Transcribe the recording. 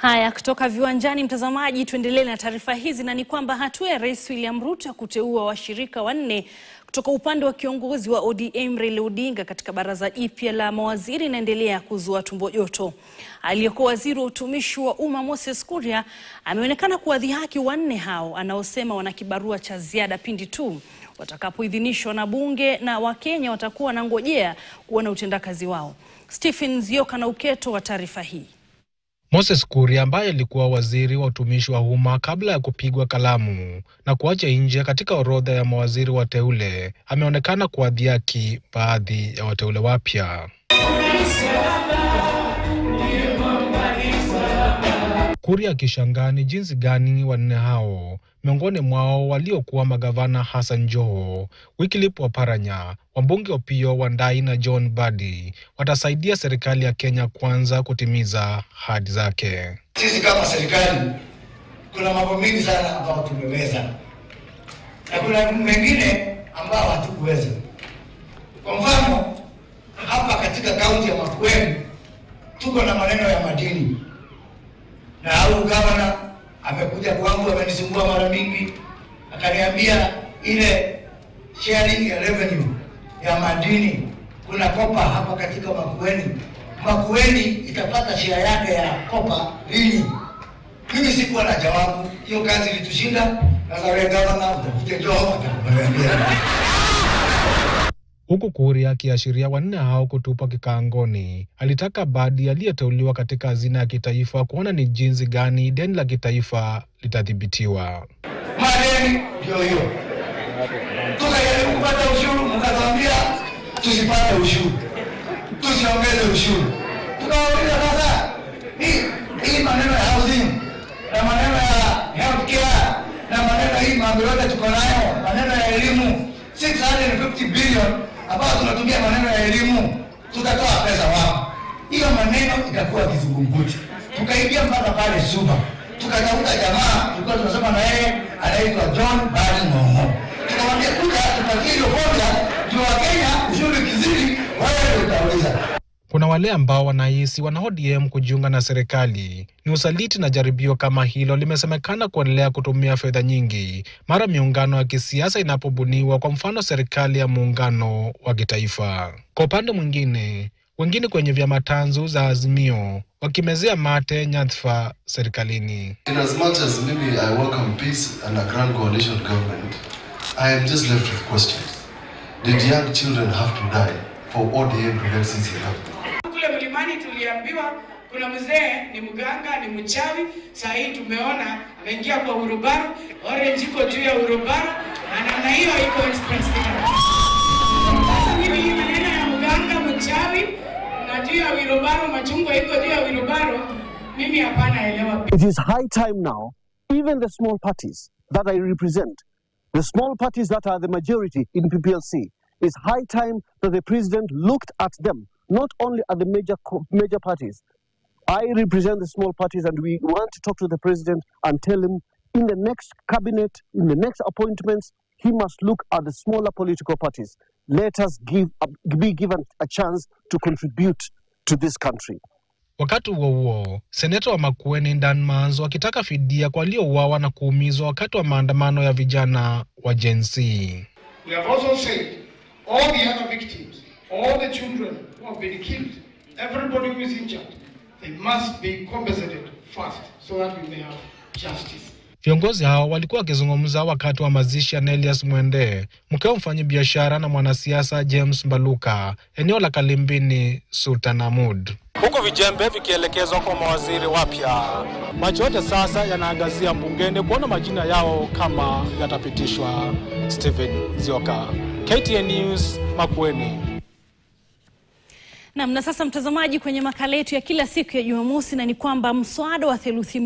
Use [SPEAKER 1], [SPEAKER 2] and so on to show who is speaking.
[SPEAKER 1] Haya, kutoka viwanjani, mtazamaji, tuendelee na taarifa hizi, na ni kwamba hatua ya Rais William Ruto ya kuteua washirika wanne kutoka upande wa kiongozi wa ODM Raila Odinga katika baraza jipya la mawaziri inaendelea kuzua tumbo joto. Aliyekuwa waziri wa utumishi wa umma Moses Kuria ameonekana kuwadhihaki wanne hao anaosema wana kibarua cha ziada pindi tu watakapoidhinishwa na bunge na Wakenya watakuwa wanangojea kuona utendakazi wao. Stephen Zioka na uketo wa taarifa hii.
[SPEAKER 2] Moses Kuria ambaye alikuwa waziri wa utumishi wa umma kabla ya kupigwa kalamu na kuacha nje katika orodha ya mawaziri wateule ameonekana kuwadhihaki baadhi ya wateule wapya. Kuria akishangaa ni jinsi gani wanne hao miongoni mwao waliokuwa magavana Hassan Joho, Wycliffe Oparanya, wabunge Opiyo Wandayi na John Mbadi watasaidia serikali ya Kenya Kwanza kutimiza ahadi zake.
[SPEAKER 3] Sisi kama serikali kuna mambo mengi sana ambayo tumeweza na kuna mengine ambayo hatukuweza. Kwa mfano, hapa katika kaunti ya Makueni tuko na maneno ya madini, na au gavana amekuja kwangu, amenisumbua mara mingi, akaniambia ile sharing ya revenue ya madini kuna kopa hapa katika Makueni. Makueni itapata share yake ya kopa lini? Mimi sikuwa na jawabu, hiyo kazi ilitushinda. Sasa wewe gavana utafute Joho atakuambia.
[SPEAKER 2] Huku Kuria akiashiria wanne hao kutupwa kikaangoni, alitaka Mbadi aliyeteuliwa katika hazina ya kitaifa kuona ni jinsi gani deni la kitaifa litadhibitiwa.
[SPEAKER 3] Madeni ndio hiyo, tukajaribu kupata ushuru, mkatuambia tusipate ushuru, tusiongeze ushuru. Tukawauliza sasa, hii hii maneno ya housing na maneno ya healthcare na maneno hii mambo yote tuko nayo, maneno ya elimu 650 billion ambayo tunatumia maneno ya elimu, tutatoa pesa wapi? Hiyo maneno itakuwa kizungumkuti. Tukaingia mpaka pale Suba, tukatafuta jamaa tulikuwa tunasema na yeye anaitwa John Badi Ng'ong'o, tukamwambia kuja tupatie hiyo formula juu wa Kenya ushuru kizidi, wewe ndio utauliza.
[SPEAKER 2] Kuna wale ambao wanahisi wana ODM kujiunga na serikali ni usaliti, na jaribio kama hilo limesemekana kuendelea kutumia fedha nyingi mara miungano ya kisiasa inapobuniwa, kwa mfano serikali ya muungano wa kitaifa. Kwa upande mwingine, wengine kwenye vyama tanzu za Azimio wakimezea mate nyadhifa serikalini.
[SPEAKER 4] In as much as maybe I welcome peace and a grand coalition government, I am just left with questions. Did young children have to die for ODM to let CC happen?
[SPEAKER 5] Kule mlimani tuliambiwa kuna mzee ni mganga, ni mchawi. Saa hii tumeona ameingia kwa urubaru, orange iko juu ya urubaru, na namna hiyo iko express ticket. Sasa mimi hii maneno ya mganga, mchawi na juu ya wirubaru, machungwa iko juu ya wirubaru, mimi hapana elewa.
[SPEAKER 6] It is high time now, even the small parties that I represent, the small parties that are the majority in PPLC, it's high time that the president looked at them, not only at the major co- major parties. I represent the small parties, and we want to talk to the president and tell him in the next cabinet, in the next appointments, he must look at the smaller political parties. Let us give be given a chance to contribute to this country.
[SPEAKER 2] Wakati huo huo, seneta wa Makueni Dan Manzo akitaka fidia kwa waliouawa na kuumizwa wakati wa maandamano ya vijana wa Gen Z.
[SPEAKER 7] We have also said all the other victims, all the children who have been killed, everybody who is injured, they must be compensated first so that we may have justice.
[SPEAKER 2] Viongozi hao walikuwa wakizungumza wakati wa mazishi ya Nelias Mwende, mkeo mfanyabiashara na mwanasiasa James Mbaluka, eneo la Kalimbini, Sultanahmud, huku vijembe vikielekezwa kwa mawaziri wapya. Macho yote sasa yanaangazia bungeni kuona majina yao kama yatapitishwa. Stephen Zioka, KTN News, Makueni.
[SPEAKER 1] Nam, na sasa mtazamaji, kwenye makala yetu ya kila siku ya Jumamosi, na ni kwamba mswada wa theluthi